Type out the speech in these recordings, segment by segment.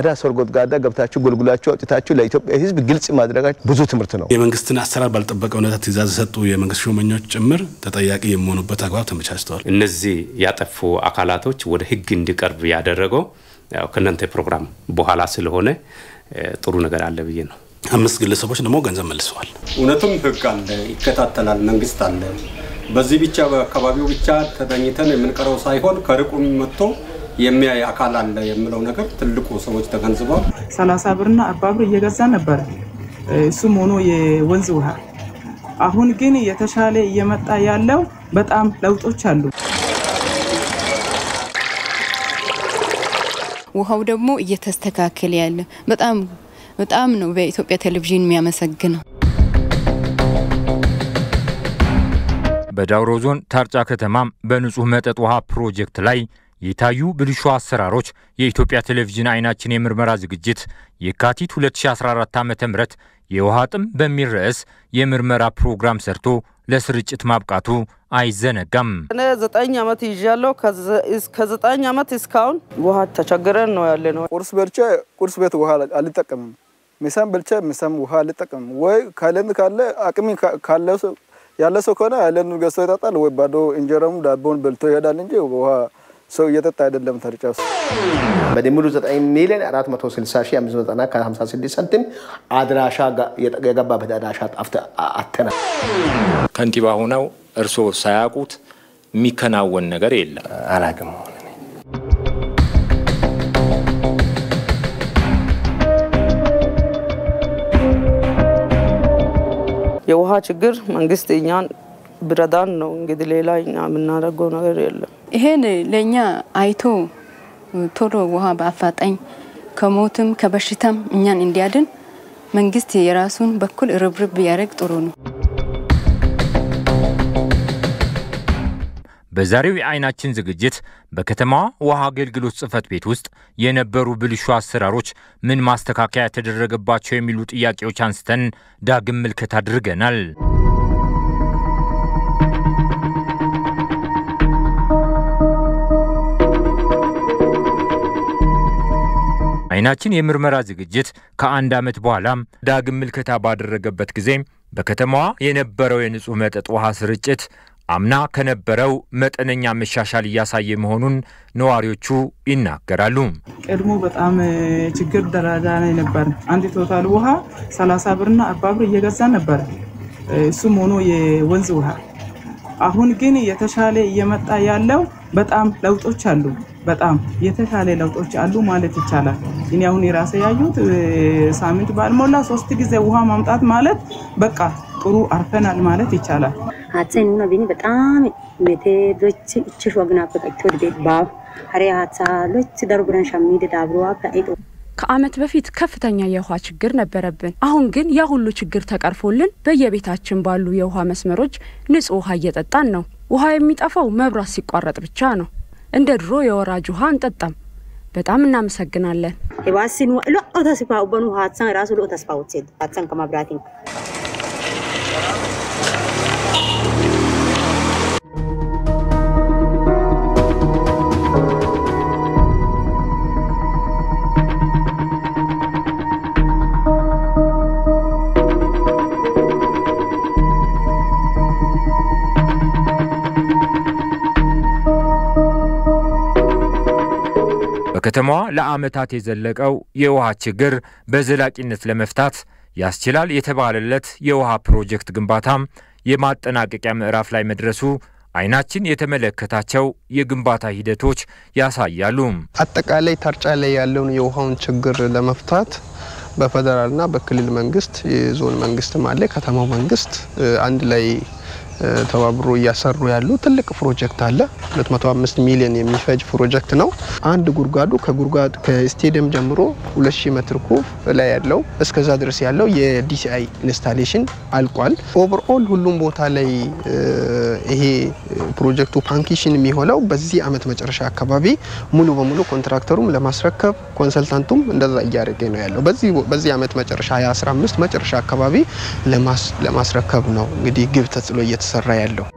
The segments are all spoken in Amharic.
ጓዳ ሰርጎድጋዳ ገብታችሁ ጎልጉላችሁ አውጥታችሁ ለኢትዮጵያ ሕዝብ ግልጽ ማድረጋችሁ ብዙ ትምህርት ነው። የመንግስትን አሰራር ባልጠበቀ ሁኔታ ትእዛዝ የሰጡ የመንግስት ሹመኞች ጭምር ተጠያቂ የሚሆኑበት አግባብ ተመቻችተዋል። እነዚህ ያጠፉ አካላቶች ወደ ህግ እንዲቀርብ ያደረገው ያው ከእናንተ ፕሮግራም በኋላ ስለሆነ ጥሩ ነገር አለ ብዬ ነው። አምስት ግለሰቦች ደግሞ ገንዘብ መልሰዋል። እውነቱም ህግ አለ፣ ይከታተላል፣ መንግስት አለ። በዚህ ብቻ በአካባቢው ብቻ ተገኝተን የምንቀረው ሳይሆን ከርቁም መጥቶ የሚያይ አካል አለ የሚለው ነገር ትልቁ ሰዎች ተገንዝበዋል። ሰላሳ ብርና አርባ ብር እየገዛ ነበር እሱም ሆኖ የወንዝ ውሃ። አሁን ግን የተሻለ እየመጣ ያለው በጣም ለውጦች አሉ። ውሃው ደግሞ እየተስተካከለ ያለ በጣም በጣም ነው በኢትዮጵያ ቴሌቪዥን የሚያመሰግነው። በዳውሮ ዞን ታርጫ ከተማም በንጹህ መጠጥ ውሃ ፕሮጀክት ላይ የታዩ ብልሹ አሰራሮች የኢትዮጵያ ቴሌቪዥን አይናችን የምርመራ ዝግጅት የካቲት 2014 ዓ ም የውሃ ጥም በሚል ርዕስ የምርመራ ፕሮግራም ሰርቶ ለስርጭት ማብቃቱ አይዘነጋም። እኔ ዘጠኝ ዓመት ይዣለሁ። ከዘጠኝ ዓመት እስካሁን ውሃ ተቸግረን ነው ያለ ነው። ቁርስ በልቼ ቁርስ ቤት ውሃ አልጠቀምም። ምሳም በልቼ ምሳም ውሃ አልጠቀምም። ወይ ካለን ካለ አቅሚ ካለ ያለ ሰው ከሆነ ያለን ገዝቶ ይጠጣል፣ ወይ ባዶ እንጀራም ዳቦን በልቶ ይሄዳል እንጂ ውሃ ሰው እየጠጣ አይደለም። ተርጫ ውስጥ በድምሩ 9 ሚሊዮን 460 ሺህ 590 ከ56 ሳንቲም አድራሻ የገባበት አድራሻ አተናል። ከንቲባ ሆነው እርስዎ ሳያውቁት የሚከናወን ነገር የለም። አላቅም የውሃ ችግር መንግስት እኛን ብረዳን ነው እንግዲህ ሌላ እኛ የምናደርገው ነገር የለም። ይሄን ለእኛ አይቶ ቶሎ ውሃ በአፋጣኝ ከሞትም ከበሽታም እኛን እንዲያድን መንግስት የራሱን በኩል ርብርብ ቢያደርግ ጥሩ ነው። በዛሬው የአይናችን ዝግጅት በከተማዋ ውሃ አገልግሎት ጽሕፈት ቤት ውስጥ የነበሩ ብልሹ አሰራሮች ምን ማስተካከያ የተደረገባቸው የሚሉ ጥያቄዎች አንስተን ዳግም ምልከት አድርገናል። አይናችን የምርመራ ዝግጅት ከአንድ ዓመት በኋላም ዳግም ምልከታ ባደረገበት ጊዜ በከተማዋ የነበረው የንጹህ መጠጥ ውሃ ስርጭት አምና ከነበረው መጠነኛ መሻሻል እያሳየ መሆኑን ነዋሪዎቹ ይናገራሉ። ቀድሞ በጣም ችግር ደረጃ ላይ ነበር። አንድ ቶታል ውሃ 30 ብርና 40 ብር እየገዛ ነበር እሱም ሆኖ የወንዝ ውሃ። አሁን ግን የተሻለ እየመጣ ያለው በጣም ለውጦች አሉ። በጣም የተሻለ ለውጦች አሉ ማለት ይቻላል። እኔ አሁን የራሴ ያዩት ሳምንት ባልሞላ ሶስት ጊዜ ውሃ ማምጣት ማለት በቃ ጥሩ አርፈናል ማለት ይቻላል። ሀትሰን ኑና ቢኒ በጣም ሜቴዶች እችሽ ወግና በቀቶ ቤት ባብ ሀሬ ሀትሳሎች ደርቡረን ሸሚድ ዳብሮዋ ከኢጦ ከዓመት በፊት ከፍተኛ የውሃ ችግር ነበረብን። አሁን ግን ያ ሁሉ ችግር ተቀርፎልን በየቤታችን ባሉ የውሃ መስመሮች ንጹህ ውሃ እየጠጣን ነው። ውሃ የሚጠፋው መብራት ሲቋረጥ ብቻ ነው። እንደ ድሮ የወራጅ ውሃ አንጠጣም። በጣም እናመሰግናለን። የባሲን ሎኦ ተስፋ በኑ ሀትሳን ራሱ ሎኦ ተስፋ ውትሴድ ሀትሳን ከማብራቲን በከተማዋ ለዓመታት የዘለቀው የውሃ ችግር በዘላቂነት ለመፍታት ያስችላል የተባለለት የውሃ ፕሮጀክት ግንባታም የማጠናቀቂያ ምዕራፍ ላይ መድረሱ አይናችን የተመለከታቸው የግንባታ ሂደቶች ያሳያሉ። አጠቃላይ ታርጫ ላይ ያለውን የውሃውን ችግር ለመፍታት በፌዴራልና በክልል መንግስት የዞን መንግስትም አለ ከተማው መንግስት አንድ ላይ ተባብሮ እያሰሩ ያሉ ትልቅ ፕሮጀክት አለ። 205 ሚሊዮን የሚፈጅ ፕሮጀክት ነው። አንድ ጉድጓዱ ከጉድጓድ ከስቴዲየም ጀምሮ 2000 ሜትር ኩብ ላይ ያለው እስከዛ ድረስ ያለው የዲሲአይ ኢንስታሌሽን አልቋል። ኦቨርኦል ሁሉም ቦታ ላይ ይሄ ፕሮጀክቱ ፓንኪሽን የሚሆነው በዚህ አመት መጨረሻ አካባቢ ሙሉ በሙሉ ኮንትራክተሩም ለማስረከብ ኮንሰልታንቱም እንደዛ እያደረገ ነው ያለው። በዚህ አመት መጨረሻ 2015 መጨረሻ አካባቢ ለማስረከብ ነው እንግዲህ ግብ ተጥሎ እየተሰራ ያለው።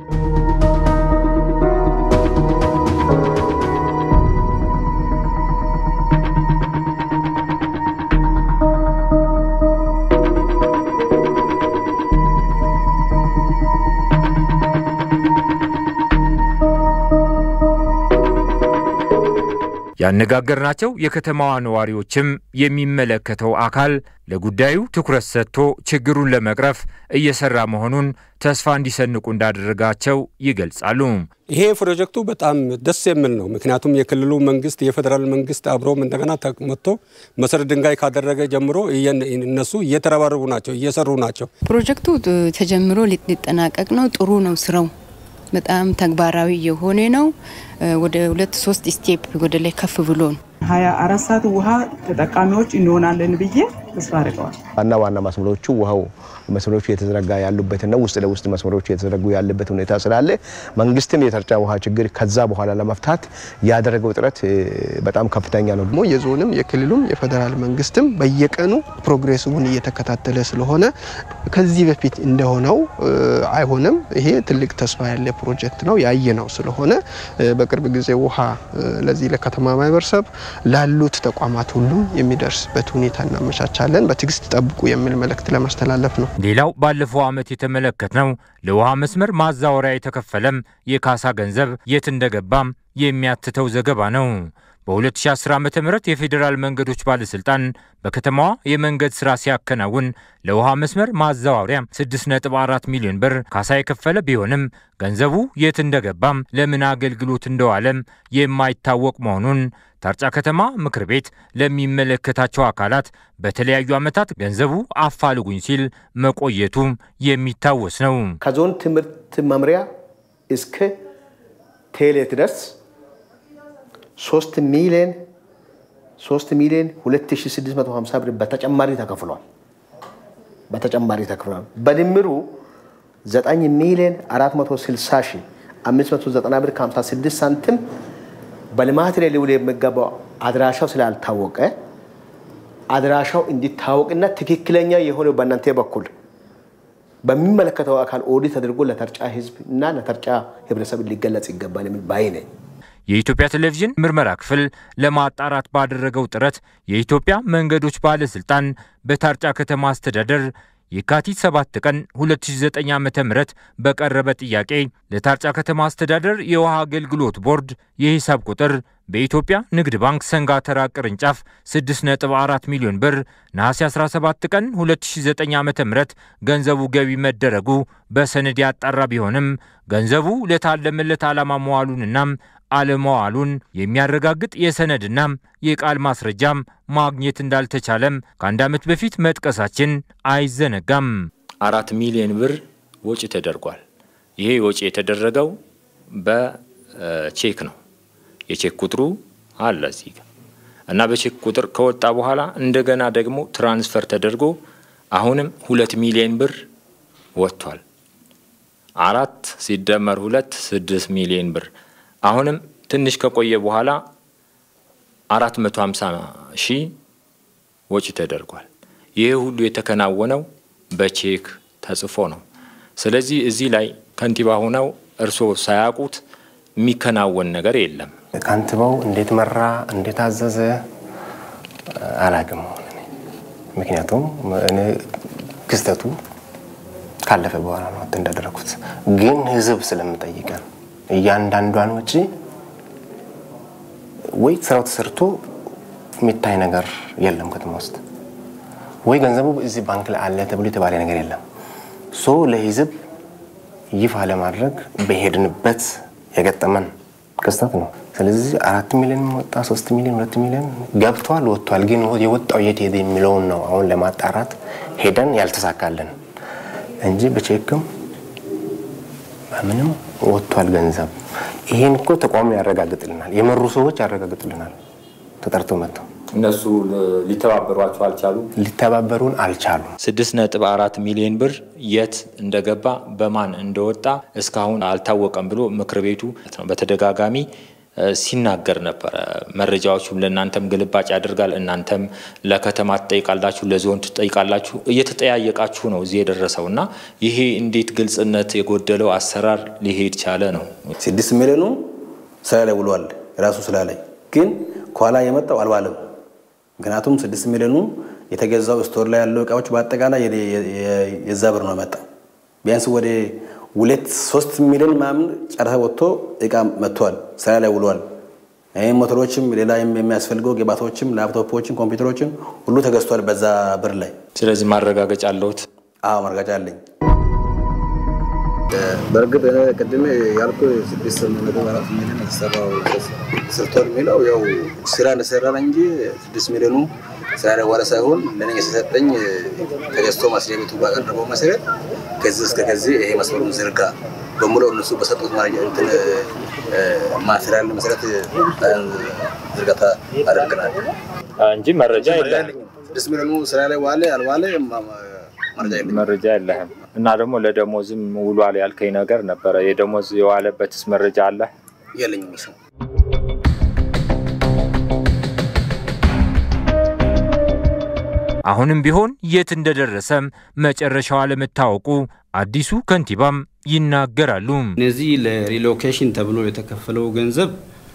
ያነጋገርናቸው የከተማዋ ነዋሪዎችም የሚመለከተው አካል ለጉዳዩ ትኩረት ሰጥቶ ችግሩን ለመቅረፍ እየሰራ መሆኑን ተስፋ እንዲሰንቁ እንዳደረጋቸው ይገልጻሉ። ይሄ ፕሮጀክቱ በጣም ደስ የሚል ነው። ምክንያቱም የክልሉ መንግስት፣ የፌዴራል መንግስት አብሮም እንደገና መጥቶ መሰረት ድንጋይ ካደረገ ጀምሮ እነሱ እየተረባረቡ ናቸው፣ እየሰሩ ናቸው። ፕሮጀክቱ ተጀምሮ ሊጠናቀቅ ነው። ጥሩ ነው ስራው በጣም ተግባራዊ የሆነ ነው። ወደ ሁለት ሶስት ስቴፕ ወደ ላይ ከፍ ብሎ ነው። ሀያ አራት ሰዓት ውሃ ተጠቃሚዎች እንሆናለን ብዬ ተስፋ አድርገዋል። ዋና ዋና መስመሮቹ ውሃው መስመሮቹ የተዘረጋ ያሉበትና ውስጥ ለውስጥ መስመሮቹ የተዘረጉ ያለበት ሁኔታ ስላለ መንግስትም የተርጫ ውሃ ችግር ከዛ በኋላ ለመፍታት ያደረገው ጥረት በጣም ከፍተኛ ነው። ደግሞ የዞንም የክልሉም የፌዴራል መንግስትም በየቀኑ ፕሮግሬሱን እየተከታተለ ስለሆነ ከዚህ በፊት እንደሆነው አይሆንም። ይሄ ትልቅ ተስፋ ያለ ፕሮጀክት ነው ያየ ነው ስለሆነ በቅርብ ጊዜ ውሃ ለዚህ ለከተማ ማህበረሰብ ላሉት ተቋማት ሁሉ የሚደርስበት ሁኔታ እናመቻቻለን። በትዕግስት ጠብቁ የሚል መልእክት ለማስተላለፍ ነው። ሌላው ባለፈው ዓመት የተመለከትነው ለውሃ መስመር ማዛወሪያ የተከፈለም የካሳ ገንዘብ የት እንደገባም የሚያትተው ዘገባ ነው። በ2010 ዓ ም የፌዴራል መንገዶች ባለሥልጣን በከተማዋ የመንገድ ሥራ ሲያከናውን ለውሃ መስመር ማዛወሪያ 6.4 ሚሊዮን ብር ካሳ የከፈለ ቢሆንም ገንዘቡ የት እንደገባም ለምን አገልግሎት እንደዋለም የማይታወቅ መሆኑን ታርጫ ከተማ ምክር ቤት ለሚመለከታቸው አካላት በተለያዩ ዓመታት ገንዘቡ አፋልጉኝ ሲል መቆየቱ የሚታወስ ነው። ከዞን ትምህርት መምሪያ እስከ ቴሌ ድረስ 3 ሚሊዮን 3 ሚሊዮን 2650 ብር በተጨማሪ ተከፍሏል። በተጨማሪ ተከፍሏል። በድምሩ 9 ሚሊዮን 460 ሺህ 590 ብር ከ56 ሳንቲም በልማት ላይ ሊውል የሚገባው አድራሻው ስላልታወቀ አድራሻው እንዲታወቅና ትክክለኛ የሆነው በእናንተ በኩል በሚመለከተው አካል ኦዲት ተደርጎ ለተርጫ ህዝብ እና ለተርጫ ህብረተሰብ ሊገለጽ ይገባል የሚል ባይ ነኝ። የኢትዮጵያ ቴሌቪዥን ምርመራ ክፍል ለማጣራት ባደረገው ጥረት የኢትዮጵያ መንገዶች ባለስልጣን በታርጫ ከተማ አስተዳደር የካቲት 7 ቀን 2009 ዓ ም በቀረበ ጥያቄ ለታርጫ ከተማ አስተዳደር የውሃ አገልግሎት ቦርድ የሂሳብ ቁጥር በኢትዮጵያ ንግድ ባንክ ሰንጋተራ ቅርንጫፍ 6.4 ሚሊዮን ብር ነሐሴ 17 ቀን 2009 ዓ ም ገንዘቡ ገቢ መደረጉ በሰነድ ያጣራ ቢሆንም ገንዘቡ ለታለመለት ዓላማ መዋሉንናም አለመዋሉን የሚያረጋግጥ የሰነድና የቃል ማስረጃም ማግኘት እንዳልተቻለም ከአንድ ዓመት በፊት መጥቀሳችን አይዘነጋም። አራት ሚሊዮን ብር ወጪ ተደርጓል። ይሄ ወጪ የተደረገው በቼክ ነው። የቼክ ቁጥሩ አለ እዚህ ጋር እና በቼክ ቁጥር ከወጣ በኋላ እንደገና ደግሞ ትራንስፈር ተደርጎ አሁንም ሁለት ሚሊዮን ብር ወጥቷል። አራት ሲደመር ሁለት ስድስት ሚሊዮን ብር አሁንም ትንሽ ከቆየ በኋላ አራት መቶ ሀምሳ ሺህ ወጪ ተደርጓል። ይህ ሁሉ የተከናወነው በቼክ ተጽፎ ነው። ስለዚህ እዚህ ላይ ከንቲባ ሆነው እርስዎ ሳያውቁት የሚከናወን ነገር የለም። ከንቲባው እንዴት መራ እንዴት አዘዘ አላቅም። ምክንያቱም እኔ ክስተቱ ካለፈ በኋላ ነው እንዳደረኩት፣ ግን ህዝብ ስለምጠይቀን እያንዳንዷን ወጪ ወይ ስራው ተሰርቶ የሚታይ ነገር የለም ከተማ ውስጥ ወይ ገንዘቡ እዚህ ባንክ ላይ አለ ተብሎ የተባለ ነገር የለም። ሶ ለህዝብ ይፋ ለማድረግ በሄድንበት የገጠመን ክስተት ነው። ስለዚህ አራት ሚሊዮን ወጣ፣ ሶስት ሚሊዮን፣ ሁለት ሚሊዮን ገብቷል፣ ወጥቷል። ግን የወጣው የት ሄደ የሚለውን ነው አሁን ለማጣራት ሄደን ያልተሳካልን እንጂ በቼክም በምንም ወጥቷል ገንዘብ። ይሄን እኮ ተቋሙ ያረጋግጥልናል፣ የመሩ ሰዎች ያረጋግጥልናል። ተጠርቶ መጥተው እነሱ ሊተባበሯቸው አልቻሉ። ሊተባበሩን አልቻሉም። ስድስት ነጥብ አራት ሚሊዮን ብር የት እንደገባ በማን እንደወጣ እስካሁን አልታወቀም ብሎ ምክር ቤቱ በተደጋጋሚ ሲናገር ነበረ። መረጃዎቹም ለእናንተም ግልባጭ ያደርጋል። እናንተም ለከተማ ትጠይቃላችሁ፣ ለዞን ትጠይቃላችሁ። እየተጠያየቃችሁ ነው እዚህ የደረሰው እና ይሄ እንዴት ግልጽነት የጎደለው አሰራር ሊሄድ ቻለ ነው። ስድስት ሚሊዮኑ ስራ ላይ ውሏል የራሱ ስራ ላይ ግን ከኋላ የመጣው አልዋለም። ምክንያቱም ስድስት ሚሊዮኑ የተገዛው ስቶር ላይ ያለው እቃዎች በአጠቃላይ የዛ ብር ነው የመጣው። ቢያንስ ወደ ሁለት ሶስት ሚሊዮን ምናምን ጨረሰ ወጥቶ እቃ መጥቷል፣ ስራ ላይ ውሏል። ሞተሮችም፣ ሌላ የሚያስፈልገው ግባቶችም፣ ላፕቶፖችም፣ ኮምፒውተሮችም ሁሉ ተገዝቷል በዛ ብር ላይ። ስለዚህ ማረጋገጫ አለሁት? አዎ ማረጋገጫ አለኝ። በእርግጥ ቅድም ያልኩ ስድስት ነጥብ አራት ሚሊዮን የተሰራው ሰርቷል የሚለው ያው ስራ እንደሰራ እንጂ ስድስት ሚሊዮኑ ስራ ደዋለ ሳይሆን ለእኔ የተሰጠኝ ተገዝቶ መስሪያ ቤቱ ባቀረበው መሰረት ከዚህ እስከ ከዚህ ይሄ መስመሩን ዝርጋ በሙሉ እነሱ በሰጡት ማቴሪያል መሰረት ዝርጋታ አደርገናል እንጂ መረጃ የለም። ስድስት ሚሊዮኑ ስራ ላይ ዋለ አልዋለ መረጃ የለህም። እና ደግሞ ለደሞዝም ውሏል ያልከኝ ነገር ነበረ። የደሞዝ የዋለበትስ መረጃ አለ? የለኝም እሱ አሁንም ቢሆን የት እንደደረሰም መጨረሻው አለመታወቁ አዲሱ ከንቲባም ይናገራሉ። እነዚህ ለሪሎኬሽን ተብሎ የተከፈለው ገንዘብ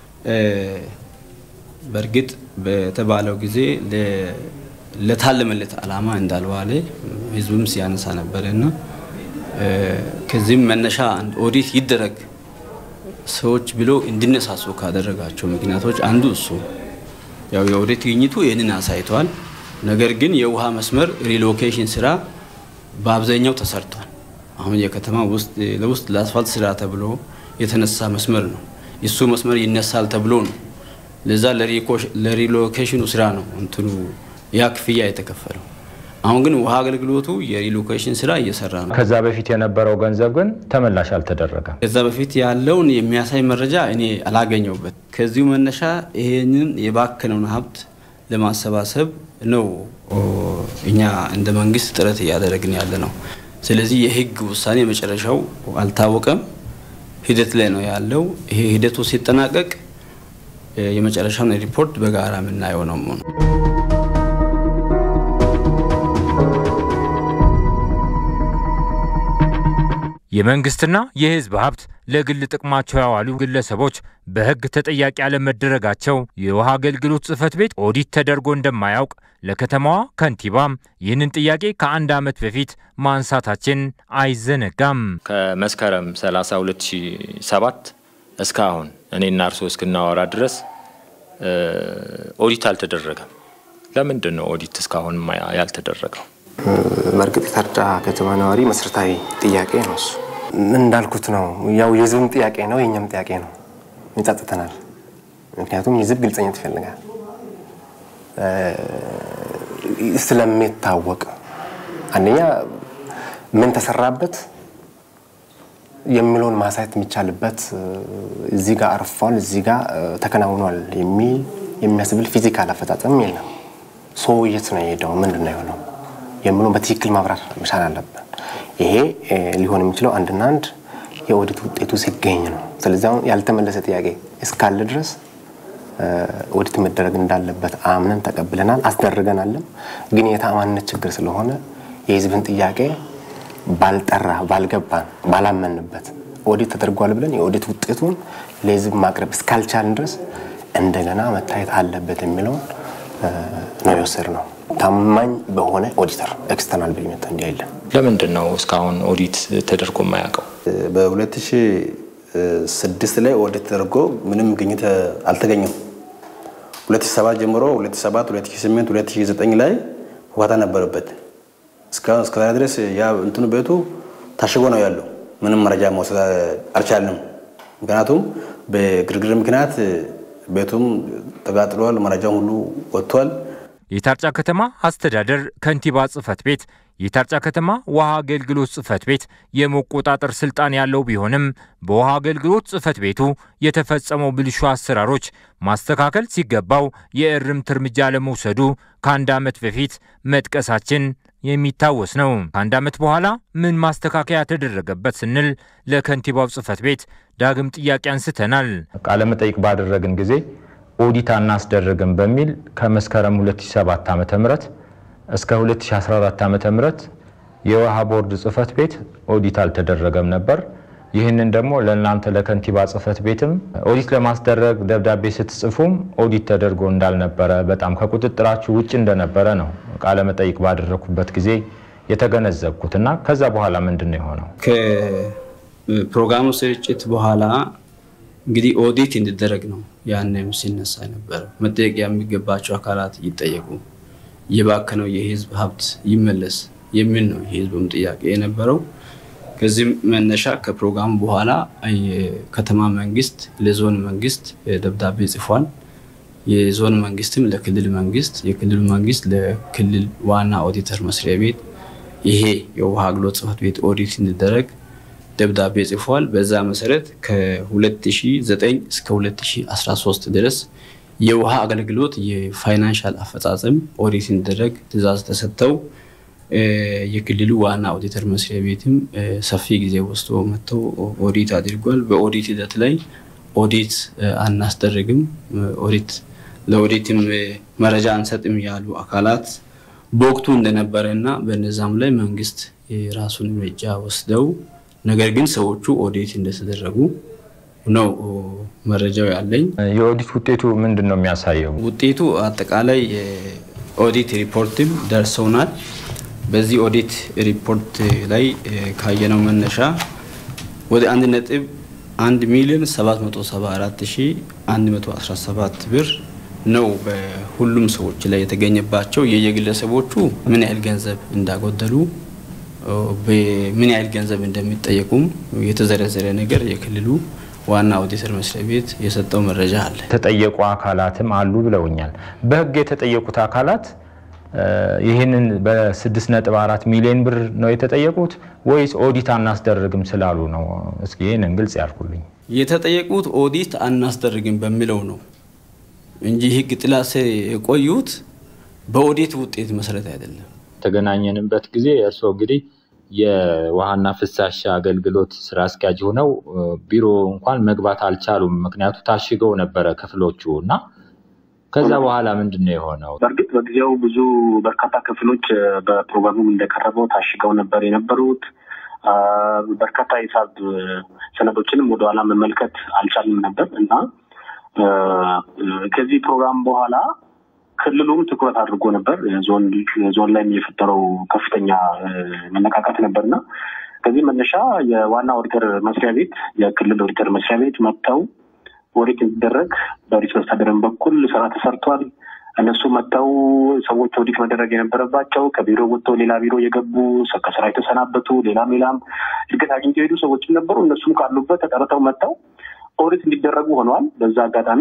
በእርግጥ በተባለው ጊዜ ለታለመለት ዓላማ እንዳልዋለ ህዝቡም ሲያነሳ ነበረ እና ከዚህም መነሻ ኦዲት ይደረግ ሰዎች ብሎ እንዲነሳሱ ካደረጋቸው ምክንያቶች አንዱ እሱ ያው የኦዲት ግኝቱ ይህንን አሳይተዋል። ነገር ግን የውሃ መስመር ሪሎኬሽን ስራ በአብዛኛው ተሰርቷል። አሁን የከተማ ውስጥ ለውስጥ ለአስፋልት ስራ ተብሎ የተነሳ መስመር ነው። እሱ መስመር ይነሳል ተብሎ ነው። ለዛ ለሪሎኬሽኑ ስራ ነው እንትኑ ያ ክፍያ የተከፈለው። አሁን ግን ውሃ አገልግሎቱ የሪሎኬሽን ስራ እየሰራ ነው። ከዛ በፊት የነበረው ገንዘብ ግን ተመላሽ አልተደረገም። ከዛ በፊት ያለውን የሚያሳይ መረጃ እኔ አላገኘውበት። ከዚሁ መነሻ ይሄንን የባከነውን ሀብት ለማሰባሰብ ነው እኛ እንደ መንግስት ጥረት እያደረግን ያለ ነው። ስለዚህ የህግ ውሳኔ መጨረሻው አልታወቀም፣ ሂደት ላይ ነው ያለው። ይሄ ሂደቱ ሲጠናቀቅ የመጨረሻውን ሪፖርት በጋራ የምናየው ነው። የመንግስትና የህዝብ ሀብት ለግል ጥቅማቸው ያዋሉ ግለሰቦች በህግ ተጠያቂ አለመደረጋቸው የውሃ አገልግሎት ጽህፈት ቤት ኦዲት ተደርጎ እንደማያውቅ ለከተማዋ ከንቲባም ይህንን ጥያቄ ከአንድ ዓመት በፊት ማንሳታችን አይዘነጋም። ከመስከረም 30 2007 እስካሁን እኔና እርሶ እስክናወራ ድረስ ኦዲት አልተደረገም። ለምንድን ነው ኦዲት እስካሁን ያልተደረገው? በእርግጥ የታርጫ ከተማ ነዋሪ መሰረታዊ ጥያቄ ነው እሱ። እንዳልኩት ነው፣ ያው የህዝብም ጥያቄ ነው፣ የእኛም ጥያቄ ነው። ይጸጥተናል። ምክንያቱም የህዝብ ግልጸኝነት ይፈልጋል ስለሚታወቅ አንደኛ ምን ተሰራበት የሚለውን ማሳየት የሚቻልበት እዚህ ጋር አርፏል፣ እዚህ ጋር ተከናውኗል የሚል የሚያስብል ፊዚካል አፈጻጸም የለም። ሰው የት ነው የሄደው? ምንድን ነው የሆነው የሚለውን በትክክል ማብራር መቻል አለብን። ይሄ ሊሆን የሚችለው አንድና አንድ የኦዲት ውጤቱ ሲገኝ ነው። ስለዚህ አሁን ያልተመለሰ ጥያቄ እስካለ ድረስ ኦዲት መደረግ እንዳለበት አምነን ተቀብለናል፣ አስደርገናልም። ግን የተአማንነት ችግር ስለሆነ የህዝብን ጥያቄ ባልጠራ፣ ባልገባን፣ ባላመንበት ኦዲት ተደርጓል ብለን የኦዲት ውጤቱን ለህዝብ ማቅረብ እስካልቻልን ድረስ እንደገና መታየት አለበት የሚለውን ነው የወሰድነው። ታማኝ በሆነ ኦዲተር ኤክስተርናል በሚመጣ እንዲያይለን። ለምንድን ነው እስካሁን ኦዲት ተደርጎ የማያውቀው? በ2006 ላይ ኦዲት ተደርጎ ምንም ግኝት አልተገኘም። 2007 ጀምሮ 2007፣ 2008፣ 2009 ላይ ውሃታ ነበረበት። እስካሁን እስከ ድረስ ያ እንትኑ ቤቱ ታሽጎ ነው ያለው። ምንም መረጃ መውሰድ አልቻልንም። ምክንያቱም በግርግር ምክንያት ቤቱም ተጋጥሏል፣ መረጃም ሁሉ ወጥቷል። የታርጫ ከተማ አስተዳደር ከንቲባ ጽህፈት ቤት የታርጫ ከተማ ውሃ አገልግሎት ጽህፈት ቤት የመቆጣጠር ስልጣን ያለው ቢሆንም በውሃ አገልግሎት ጽህፈት ቤቱ የተፈጸመው ብልሹ አሰራሮች ማስተካከል ሲገባው የእርምት እርምጃ ለመውሰዱ ከአንድ ዓመት በፊት መጥቀሳችን የሚታወስ ነው። ከአንድ ዓመት በኋላ ምን ማስተካከያ ተደረገበት ስንል ለከንቲባው ጽህፈት ቤት ዳግም ጥያቄ አንስተናል። ቃለመጠይቅ ባደረግን ጊዜ ኦዲት አናስደርግም በሚል ከመስከረም 2007 ዓ ም እስከ 2014 ዓ ም የውሃ ቦርድ ጽህፈት ቤት ኦዲት አልተደረገም ነበር። ይህንን ደግሞ ለእናንተ ለከንቲባ ጽህፈት ቤትም ኦዲት ለማስደረግ ደብዳቤ ስትጽፉም ኦዲት ተደርጎ እንዳልነበረ በጣም ከቁጥጥራችሁ ውጭ እንደነበረ ነው ቃለመጠይቅ ባደረግኩበት ጊዜ የተገነዘብኩት እና ከዛ በኋላ ምንድን ነው የሆነው? ከፕሮግራሙ ስርጭት በኋላ እንግዲህ ኦዲት እንዲደረግ ነው ያንም ሲነሳ ነበረው። መጠየቅ የሚገባቸው አካላት ይጠየቁ፣ የባከነው የህዝብ ሀብት ይመለስ የሚል ነው የህዝቡም ጥያቄ የነበረው። ከዚህም መነሻ ከፕሮግራሙ በኋላ የከተማ መንግስት ለዞን መንግስት ደብዳቤ ጽፏል። የዞን መንግስትም ለክልል መንግስት፣ የክልል መንግስት ለክልል ዋና ኦዲተር መስሪያ ቤት ይሄ የውሃ አገልግሎት ጽሕፈት ቤት ኦዲት እንዲደረግ ደብዳቤ ጽፏል። በዛ መሰረት ከ2009 እስከ 2013 ድረስ የውሃ አገልግሎት የፋይናንሻል አፈጻጸም ኦዲት እንዲደረግ ትዕዛዝ ተሰጥተው የክልሉ ዋና ኦዲተር መስሪያ ቤትም ሰፊ ጊዜ ወስዶ መጥተው ኦዲት አድርጓል። በኦዲት ሂደት ላይ ኦዲት አናስደርግም፣ ኦዲት ለኦዲትም መረጃ አንሰጥም ያሉ አካላት በወቅቱ እንደነበረ እና በነዛም ላይ መንግስት የራሱን እርምጃ ወስደው ነገር ግን ሰዎቹ ኦዲት እንደተደረጉ ነው መረጃው ያለኝ። የኦዲት ውጤቱ ምንድን ነው የሚያሳየው? ውጤቱ አጠቃላይ የኦዲት ሪፖርትም ደርሰውናል። በዚህ ኦዲት ሪፖርት ላይ ካየነው መነሻ ወደ አንድ ነጥብ አንድ ሚሊዮን 774117 ብር ነው በሁሉም ሰዎች ላይ የተገኘባቸው። የየግለሰቦቹ ምን ያህል ገንዘብ እንዳጎደሉ ምን ያህል ገንዘብ እንደሚጠየቁም የተዘረዘረ ነገር የክልሉ ዋና ኦዲተር መስሪያ ቤት የሰጠው መረጃ አለ። የተጠየቁ አካላትም አሉ ብለውኛል። በህግ የተጠየቁት አካላት ይህንን በ6.4 ሚሊዮን ብር ነው የተጠየቁት ወይስ ኦዲት አናስደርግም ስላሉ ነው? እስኪ ይህንን ግልጽ ያልኩልኝ። የተጠየቁት ኦዲት አናስደርግም በሚለው ነው እንጂ ህግ ጥላ ስር የቆዩት በኦዲት ውጤት መሰረት አይደለም። የተገናኘንበት ጊዜ እርስዎ እንግዲህ የውሃና ፍሳሽ አገልግሎት ስራ አስኪያጅ ሆነው ቢሮ እንኳን መግባት አልቻሉም። ምክንያቱ ታሽገው ነበረ ክፍሎቹ እና ከዛ በኋላ ምንድን ነው የሆነው? በእርግጥ በጊዜው ብዙ በርካታ ክፍሎች በፕሮግራሙም እንደቀረበው ታሽገው ነበር የነበሩት። በርካታ የሂሳብ ሰነዶችንም ወደኋላ መመልከት አልቻልም ነበር እና ከዚህ ፕሮግራም በኋላ ክልሉም ትኩረት አድርጎ ነበር። ዞን ላይም የፈጠረው ከፍተኛ መነቃቃት ነበር እና ከዚህ መነሻ የዋና ኦዲተር መስሪያ ቤት የክልል ኦዲተር መስሪያ ቤት መጥተው ኦዲት እንዲደረግ በኦዲት መስተዳድርን በኩል ስራ ተሰርቷል። እነሱ መጥተው ሰዎች ኦዲት መደረግ የነበረባቸው ከቢሮ ወጥተው ሌላ ቢሮ የገቡ ከስራ የተሰናበቱ ሌላም ሌላም እድገት አግኝተው የሄዱ ሰዎችም ነበሩ። እነሱም ካሉበት ተጠርተው መጥተው ኦዲት እንዲደረጉ ሆነዋል። በዛ አጋጣሚ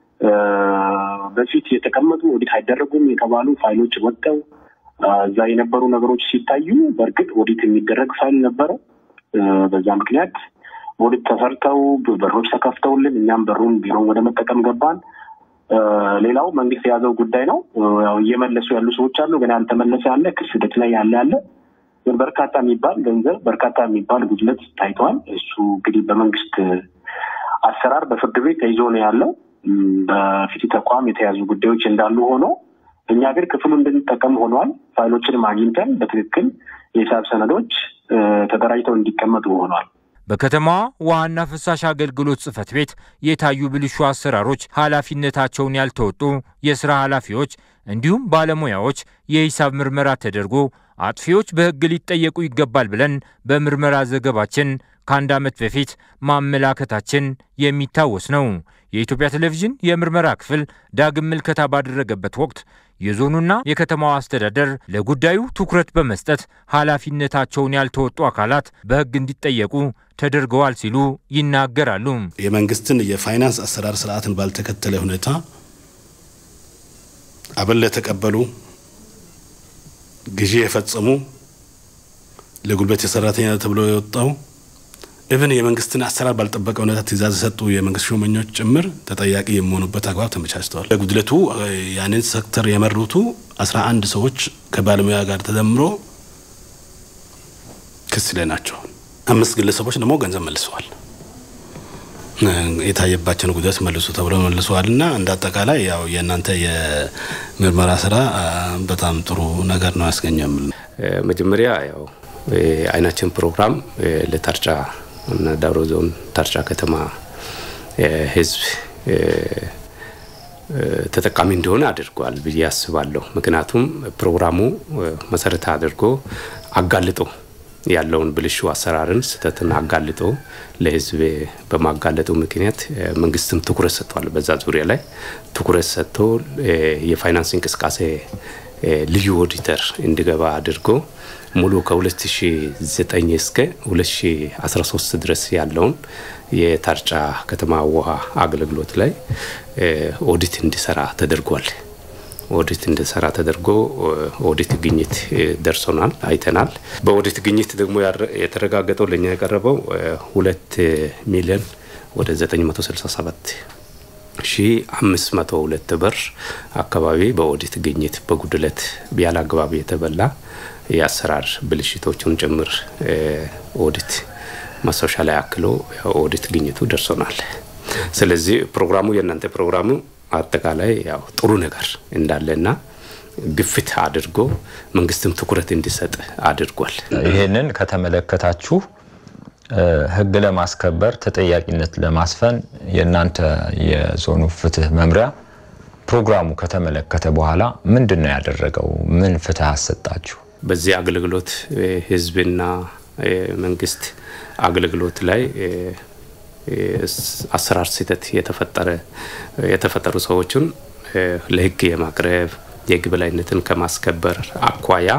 በፊት የተቀመጡ ኦዲት አይደረጉም የተባሉ ፋይሎች ወጥተው እዛ የነበሩ ነገሮች ሲታዩ በእርግጥ ኦዲት የሚደረግ ፋይል ነበረ። በዛ ምክንያት ኦዲት ተሰርተው በሮች ተከፍተውልን እኛም በሩን ቢሮን ወደ መጠቀም ገባን። ሌላው መንግስት የያዘው ጉዳይ ነው። ያው እየመለሱ ያሉ ሰዎች አሉ፣ ግን ያልተመለሰ ያለ ክስ ሂደት ላይ ያለ ያለ ግን በርካታ የሚባል ገንዘብ በርካታ የሚባል ጉድለት ታይተዋል። እሱ እንግዲህ በመንግስት አሰራር በፍርድ ቤት ተይዞ ነው ያለው። በፊት ተቋም የተያዙ ጉዳዮች እንዳሉ ሆኖ እኛ ግን ክፍሉ እንድንጠቀም ሆኗል። ፋይሎችንም አግኝተን በትክክል የሂሳብ ሰነዶች ተደራጅተው እንዲቀመጡ ሆኗል። በከተማዋ ውሃና ፍሳሽ አገልግሎት ጽሕፈት ቤት የታዩ ብልሹ አሰራሮች ኃላፊነታቸውን ያልተወጡ የስራ ኃላፊዎች እንዲሁም ባለሙያዎች የሂሳብ ምርመራ ተደርጎ አጥፊዎች በሕግ ሊጠየቁ ይገባል ብለን በምርመራ ዘገባችን ከአንድ ዓመት በፊት ማመላከታችን የሚታወስ ነው። የኢትዮጵያ ቴሌቪዥን የምርመራ ክፍል ዳግም ምልከታ ባደረገበት ወቅት የዞኑና የከተማዋ አስተዳደር ለጉዳዩ ትኩረት በመስጠት ኃላፊነታቸውን ያልተወጡ አካላት በሕግ እንዲጠየቁ ተደርገዋል ሲሉ ይናገራሉ። የመንግስትን የፋይናንስ አሰራር ስርዓትን ባልተከተለ ሁኔታ አበል የተቀበሉ፣ ግዢ የፈጸሙ፣ ለጉልበት የሰራተኛ ተብሎ የወጣው ኢቭን የመንግስትን አሰራር ባልጠበቀ ሁኔታ ትእዛዝ የሰጡ የመንግስት ሹመኞች ጭምር ተጠያቂ የሚሆኑበት አግባብ ተመቻችተዋል። ለጉድለቱ ያንን ሴክተር የመሩቱ አስራ አንድ ሰዎች ከባለሙያ ጋር ተደምሮ ክስ ላይ ናቸው። አምስት ግለሰቦች ደግሞ ገንዘብ መልሰዋል። የታየባቸውን ጉዳት መልሱ ተብሎ መልሰዋል እና እንደ አጠቃላይ ያው የእናንተ የምርመራ ስራ በጣም ጥሩ ነገር ነው ያስገኘው። መጀመሪያ ያው አይናችን ፕሮግራም ለታርጫ እና ዳውሮ ዞን ታርጫ ከተማ ህዝብ ተጠቃሚ እንደሆነ አድርጓል ብዬ አስባለሁ። ምክንያቱም ፕሮግራሙ መሰረት አድርጎ አጋልጦ ያለውን ብልሹ አሰራርን ስህተትን አጋልጦ ለህዝብ በማጋለጡ ምክንያት መንግስትም ትኩረት ሰጥቷል። በዛ ዙሪያ ላይ ትኩረት ሰጥቶ የፋይናንስ እንቅስቃሴ ልዩ ኦዲተር እንዲገባ አድርጎ ሙሉ ከ2009 እስከ 2013 ድረስ ያለውን የታርጫ ከተማ ውሃ አገልግሎት ላይ ኦዲት እንዲሰራ ተደርጓል። ኦዲት እንዲሰራ ተደርጎ ኦዲት ግኝት ደርሶናል፣ አይተናል። በኦዲት ግኝት ደግሞ የተረጋገጠው ለእኛ የቀረበው ሁለት ሚሊዮን ወደ 967 ሺ አምስት መቶ ሁለት ብር አካባቢ በኦዲት ግኝት በጉድለት ያለ አግባብ የተበላ የአሰራር ብልሽቶቹን ጭምር ኦዲት ማስታወሻ ላይ አክሎ ኦዲት ግኝቱ ደርሶናል። ስለዚህ ፕሮግራሙ የእናንተ ፕሮግራሙ አጠቃላይ ያው ጥሩ ነገር እንዳለና ግፊት አድርጎ መንግስትም ትኩረት እንዲሰጥ አድርጓል። ይህንን ከተመለከታችሁ ህግ ለማስከበር ተጠያቂነት ለማስፈን የእናንተ የዞኑ ፍትህ መምሪያ ፕሮግራሙ ከተመለከተ በኋላ ምንድን ነው ያደረገው? ምን ፍትህ አሰጣችሁ? በዚህ አገልግሎት ህዝብና መንግስት አገልግሎት ላይ አሰራር ስህተት የተፈጠረ የተፈጠሩ ሰዎችን ለህግ የማቅረብ የህግ በላይነትን ከማስከበር አኳያ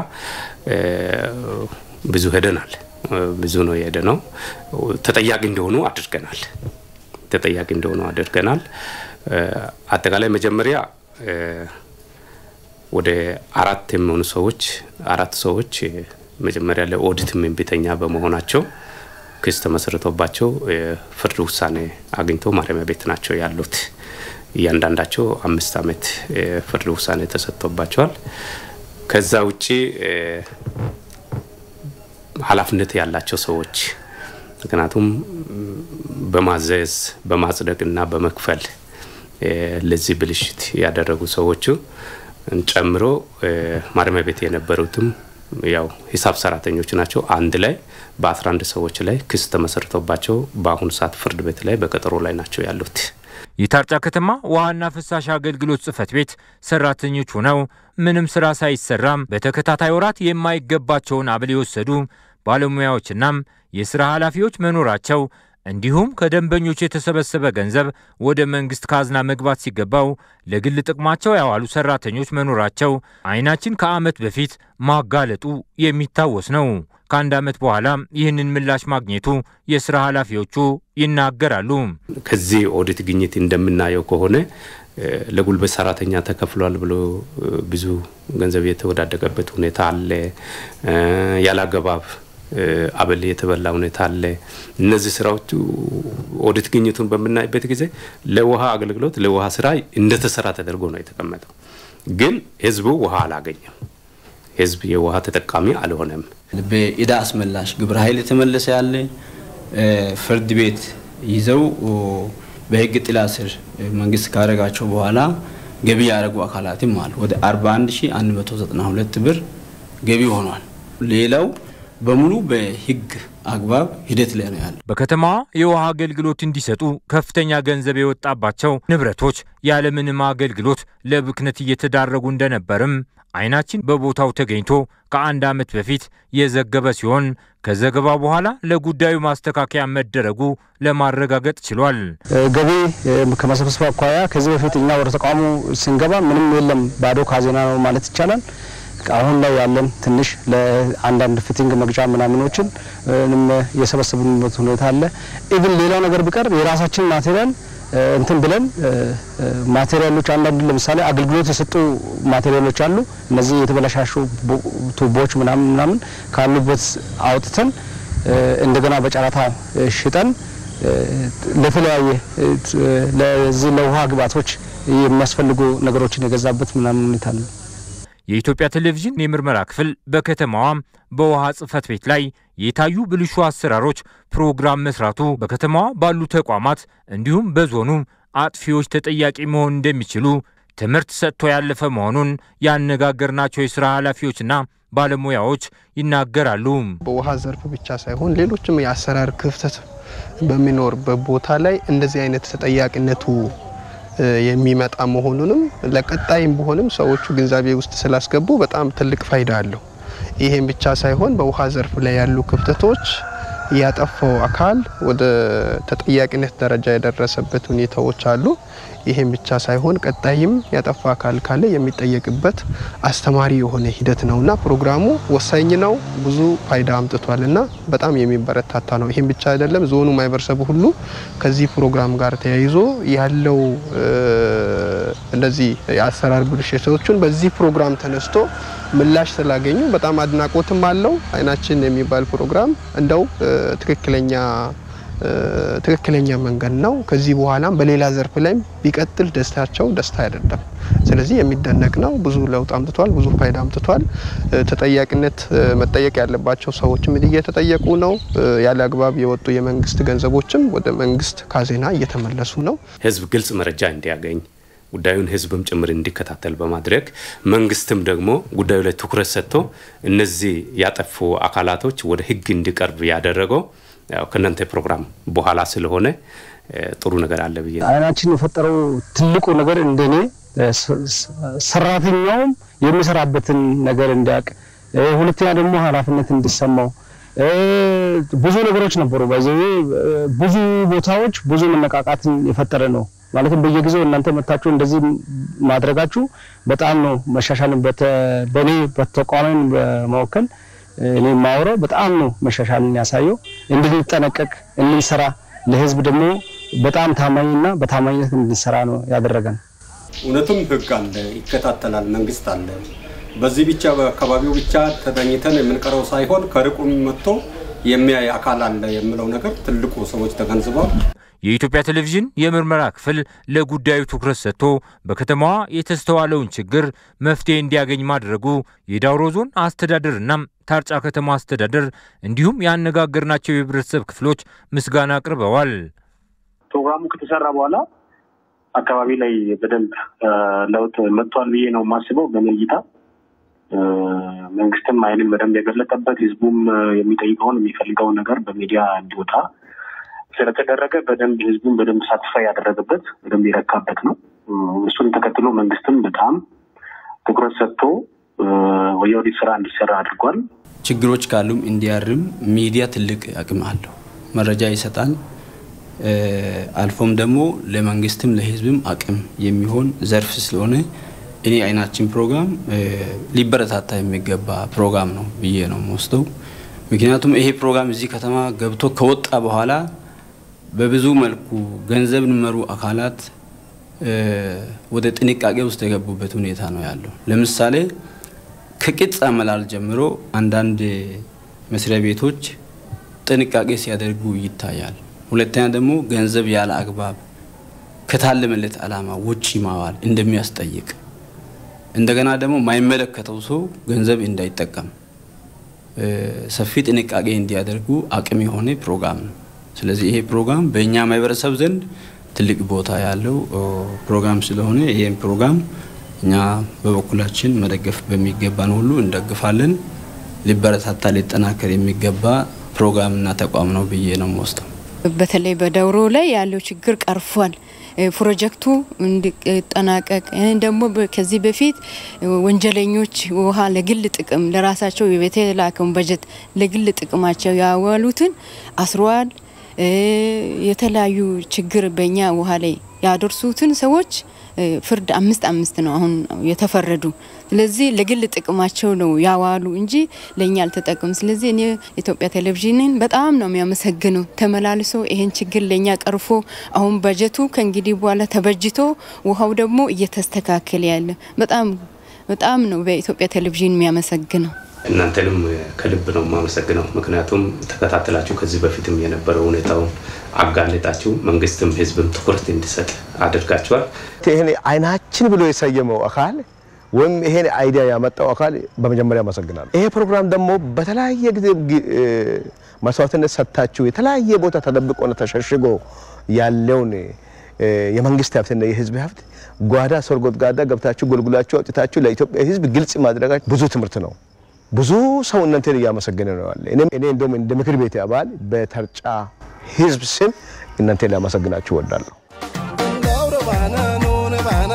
ብዙ ሄደናል። ብዙ ነው የሄደ ነው። ተጠያቂ እንደሆኑ አድርገናል። ተጠያቂ እንደሆኑ አድርገናል። አጠቃላይ መጀመሪያ ወደ አራት የሚሆኑ ሰዎች አራት ሰዎች መጀመሪያ ለኦዲት እምቢተኛ በመሆናቸው ክስ ተመስርቶባቸው ፍርድ ውሳኔ አግኝቶ ማረሚያ ቤት ናቸው ያሉት። እያንዳንዳቸው አምስት ዓመት ፍርድ ውሳኔ ተሰጥቶባቸዋል። ከዛ ውጪ ኃላፊነት ያላቸው ሰዎች ምክንያቱም በማዘዝ በማጽደቅና በመክፈል ለዚህ ብልሽት ያደረጉ ሰዎቹ ጨምሮ ማረሚያ ቤት የነበሩትም ያው ሂሳብ ሰራተኞች ናቸው። አንድ ላይ በ11 ሰዎች ላይ ክስ ተመስርቶባቸው በአሁኑ ሰዓት ፍርድ ቤት ላይ በቀጠሮ ላይ ናቸው ያሉት። የታርጫ ከተማ ውሃና ፍሳሽ አገልግሎት ጽሕፈት ቤት ሰራተኞች ሆነው ምንም ስራ ሳይሰራም በተከታታይ ወራት የማይገባቸውን አብል የወሰዱ ባለሙያዎችናም የስራ ኃላፊዎች መኖራቸው እንዲሁም ከደንበኞች የተሰበሰበ ገንዘብ ወደ መንግስት ካዝና መግባት ሲገባው ለግል ጥቅማቸው ያዋሉ ሰራተኞች መኖራቸው አይናችን ከዓመት በፊት ማጋለጡ የሚታወስ ነው። ከአንድ ዓመት በኋላ ይህንን ምላሽ ማግኘቱ የስራ ኃላፊዎቹ ይናገራሉ። ከዚህ ኦዲት ግኝት እንደምናየው ከሆነ ለጉልበት ሰራተኛ ተከፍሏል ብሎ ብዙ ገንዘብ የተወዳደቀበት ሁኔታ አለ። ያላገባብ አበል የተበላ ሁኔታ አለ። እነዚህ ስራዎቹ ኦዲት ግኝቱን በምናይበት ጊዜ ለውሃ አገልግሎት ለውሃ ስራ እንደተሰራ ተደርጎ ነው የተቀመጠው። ግን ህዝቡ ውሃ አላገኘም። ህዝብ የውሃ ተጠቃሚ አልሆነም። በኢዳ አስመላሽ ግብረ ኃይል የተመለሰ ያለ ፍርድ ቤት ይዘው በህግ ጥላ ስር መንግስት ካደረጋቸው በኋላ ገቢ ያደረጉ አካላትም አሉ። ወደ 41192 ብር ገቢ ሆኗል። ሌላው በሙሉ በህግ አግባብ ሂደት ላይ ነው ያለው። በከተማዋ የውሃ አገልግሎት እንዲሰጡ ከፍተኛ ገንዘብ የወጣባቸው ንብረቶች ያለምንም አገልግሎት ለብክነት እየተዳረጉ እንደነበርም አይናችን በቦታው ተገኝቶ ከአንድ ዓመት በፊት የዘገበ ሲሆን ከዘገባ በኋላ ለጉዳዩ ማስተካከያ መደረጉ ለማረጋገጥ ችሏል። ገቢ ከመሰብሰብ አኳያ ከዚህ በፊት እኛ ወደ ተቋሙ ስንገባ ምንም የለም፣ ባዶ ካዜና ነው ማለት ይቻላል። አሁን ላይ ያለን ትንሽ ለአንዳንድ ፊቲንግ መግጫ ምናምኖችን የሰበሰብንበት ሁኔታ አለ። ኢቭን ሌላው ነገር ቢቀር የራሳችን ማቴሪያል እንትን ብለን ማቴሪያሎች አንዳንድ ለምሳሌ አገልግሎት የሰጡ ማቴሪያሎች አሉ። እነዚህ የተበላሻሹ ቱቦች ምናምን ምናምን ካሉበት አውጥተን እንደገና በጨረታ ሽጠን ለተለያየ ለዚህ ለውሃ ግብዓቶች የሚያስፈልጉ ነገሮችን የገዛበት ምናምን ሁኔታ አለ። የኢትዮጵያ ቴሌቪዥን የምርመራ ክፍል በከተማዋም በውሃ ጽሕፈት ቤት ላይ የታዩ ብልሹ አሰራሮች ፕሮግራም መስራቱ በከተማዋ ባሉ ተቋማት እንዲሁም በዞኑ አጥፊዎች ተጠያቂ መሆን እንደሚችሉ ትምህርት ሰጥቶ ያለፈ መሆኑን ያነጋገርናቸው የስራ ኃላፊዎችና ባለሙያዎች ይናገራሉ። በውሃ ዘርፍ ብቻ ሳይሆን ሌሎችም የአሰራር ክፍተት በሚኖርበት ቦታ ላይ እንደዚህ አይነት ተጠያቂነቱ የሚመጣ መሆኑንም ለቀጣይም ቢሆንም ሰዎቹ ግንዛቤ ውስጥ ስላስገቡ በጣም ትልቅ ፋይዳ አለው። ይሄን ብቻ ሳይሆን በውሃ ዘርፍ ላይ ያሉ ክፍተቶች ያጠፋው አካል ወደ ተጠያቂነት ደረጃ የደረሰበት ሁኔታዎች አሉ። ይሄን ብቻ ሳይሆን ቀጣይም ያጠፋ አካል ካለ የሚጠየቅበት አስተማሪ የሆነ ሂደት ነውና ፕሮግራሙ ወሳኝ ነው። ብዙ ፋይዳ አምጥቷል እና በጣም የሚበረታታ ነው። ይሄን ብቻ አይደለም፣ ዞኑ ማህበረሰቡ ሁሉ ከዚህ ፕሮግራም ጋር ተያይዞ ያለው እንደዚህ የአሰራር ብልሽቶችን በዚህ ፕሮግራም ተነስቶ ምላሽ ስላገኙ በጣም አድናቆትም አለው። አይናችን የሚባል ፕሮግራም እንደው ትክክለኛ ትክክለኛ መንገድ ነው። ከዚህ በኋላም በሌላ ዘርፍ ላይም ቢቀጥል ደስታቸው ደስታ አይደለም። ስለዚህ የሚደነቅ ነው። ብዙ ለውጥ አምጥቷል። ብዙ ፋይዳ አምጥቷል። ተጠያቂነት መጠየቅ ያለባቸው ሰዎችም እየተጠየቁ ነው። ያለ አግባብ የወጡ የመንግስት ገንዘቦችም ወደ መንግስት ካዜና እየተመለሱ ነው። ህዝብ ግልጽ መረጃ እንዲያገኝ ጉዳዩን ህዝብም ጭምር እንዲከታተል በማድረግ መንግስትም ደግሞ ጉዳዩ ላይ ትኩረት ሰጥቶ እነዚህ ያጠፉ አካላቶች ወደ ህግ እንዲቀርብ ያደረገው ያው ከእናንተ ፕሮግራም በኋላ ስለሆነ ጥሩ ነገር አለ ብዬ አይናችን የፈጠረው ትልቁ ነገር እንደኔ ሰራተኛውም የሚሰራበትን ነገር እንዲያውቅ፣ ሁለተኛ ደግሞ ኃላፊነት እንዲሰማው ብዙ ነገሮች ነበሩ። ባይዘ ብዙ ቦታዎች ብዙ መነቃቃትን የፈጠረ ነው። ማለትም በየጊዜው እናንተ መታችሁ እንደዚህ ማድረጋችሁ በጣም ነው መሻሻልን በእኔ በተቋሚን በመወከል እኔ የማወራው በጣም ነው መሻሻልን ያሳየው። እንድንጠነቀቅ እንድንሰራ፣ ለህዝብ ደግሞ በጣም ታማኝና በታማኝነት እንድንሰራ ነው ያደረገን። እውነትም ህግ አለ፣ ይከታተላል፣ መንግስት አለ። በዚህ ብቻ በአካባቢው ብቻ ተገኝተን የምንቀረው ሳይሆን ከርቁም መጥቶ የሚያይ አካል አለ የምለው ነገር ትልቁ ሰዎች ተገንዝበዋል። የኢትዮጵያ ቴሌቪዥን የምርመራ ክፍል ለጉዳዩ ትኩረት ሰጥቶ በከተማዋ የተስተዋለውን ችግር መፍትሄ እንዲያገኝ ማድረጉ የዳውሮ ዞን አስተዳደርና ታርጫ ከተማ አስተዳደር እንዲሁም ያነጋገርናቸው የህብረተሰብ ክፍሎች ምስጋና አቅርበዋል። ፕሮግራሙ ከተሰራ በኋላ አካባቢ ላይ በደንብ ለውጥ መጥቷል ብዬ ነው የማስበው። በእኔ እይታ መንግስትም አይንን በደንብ የገለጠበት ህዝቡም የሚጠይቀውን የሚፈልገውን ነገር በሚዲያ እንዲወጣ ስለተደረገ በደንብ ህዝቡን በደንብ ሳትፋ ያደረገበት በደንብ የረካበት ነው። እሱን ተከትሎ መንግስትም በጣም ትኩረት ሰጥቶ የኦዲት ስራ እንዲሰራ አድርጓል። ችግሮች ካሉም እንዲያርም ሚዲያ ትልቅ አቅም አለው። መረጃ ይሰጣል። አልፎም ደግሞ ለመንግስትም ለህዝብም አቅም የሚሆን ዘርፍ ስለሆነ እኔ አይናችን ፕሮግራም ሊበረታታ የሚገባ ፕሮግራም ነው ብዬ ነው የምወስደው። ምክንያቱም ይሄ ፕሮግራም እዚህ ከተማ ገብቶ ከወጣ በኋላ በብዙ መልኩ ገንዘብ ንመሩ አካላት ወደ ጥንቃቄ ውስጥ የገቡበት ሁኔታ ነው ያለው። ለምሳሌ ከቅጽ አመላል ጀምሮ አንዳንድ መስሪያ ቤቶች ጥንቃቄ ሲያደርጉ ይታያል። ሁለተኛ ደግሞ ገንዘብ ያለ አግባብ ከታለመለት ዓላማ ውጪ ማዋል እንደሚያስጠይቅ እንደገና ደግሞ ማይመለከተው ሰው ገንዘብ እንዳይጠቀም ሰፊ ጥንቃቄ እንዲያደርጉ አቅም የሆነ ፕሮግራም ነው። ስለዚህ ይሄ ፕሮግራም በእኛ ማህበረሰብ ዘንድ ትልቅ ቦታ ያለው ፕሮግራም ስለሆነ ይህን ፕሮግራም እኛ በበኩላችን መደገፍ በሚገባን ሁሉ እንደግፋለን። ሊበረታታ ሊጠናከር የሚገባ ፕሮግራምና ተቋም ነው ብዬ ነው የምወስደው። በተለይ በዳውሮ ላይ ያለው ችግር ቀርፏል። ፕሮጀክቱ እንዲጠናቀቅ ደግሞ ከዚህ በፊት ወንጀለኞች ውሃ ለግል ጥቅም ለራሳቸው የተላከውን በጀት ለግል ጥቅማቸው ያዋሉትን አስሯል። የተለያዩ ችግር በእኛ ውሃ ላይ ያደርሱትን ሰዎች ፍርድ አምስት አምስት ነው አሁን የተፈረዱ። ስለዚህ ለግል ጥቅማቸው ነው ያዋሉ እንጂ ለእኛ አልተጠቅም። ስለዚህ እኔ ኢትዮጵያ ቴሌቪዥንን በጣም ነው የሚያመሰግነው። ተመላልሶ ይሄን ችግር ለእኛ ቀርፎ አሁን በጀቱ ከእንግዲህ በኋላ ተበጅቶ ውሃው ደግሞ እየተስተካከለ ያለ በጣም በጣም ነው በኢትዮጵያ ቴሌቪዥን የሚያመሰግነው። እናንተንም ከልብ ነው የማመሰግነው። ምክንያቱም ተከታተላችሁ ከዚህ በፊትም የነበረው ሁኔታውን አጋለጣችሁ፣ መንግስትም ህዝብም ትኩረት እንዲሰጥ አድርጋችኋል። ይሄን አይናችን ብሎ የሰየመው አካል ወይም ይሄን አይዲያ ያመጣው አካል በመጀመሪያ አመሰግናለሁ። ይሄ ፕሮግራም ደግሞ በተለያየ ጊዜ መስዋዕትነት ሰጥታችሁ የተለያየ ቦታ ተደብቆና ተሸሽጎ ያለውን የመንግስት ሀብትና የህዝብ ሀብት ጓዳ ሰርጎት ጋዳ ገብታችሁ ጎልጉላችሁ አውጥታችሁ ለኢትዮጵያ ህዝብ ግልጽ ማድረጋችሁ ብዙ ትምህርት ነው። ብዙ ሰው እናንተን እያመሰገነ ነው ያለ። እኔ እንደውም እንደ ምክር ቤት አባል በተርጫ ህዝብ ስም እናንተን ላመሰግናችሁ እወዳለሁ።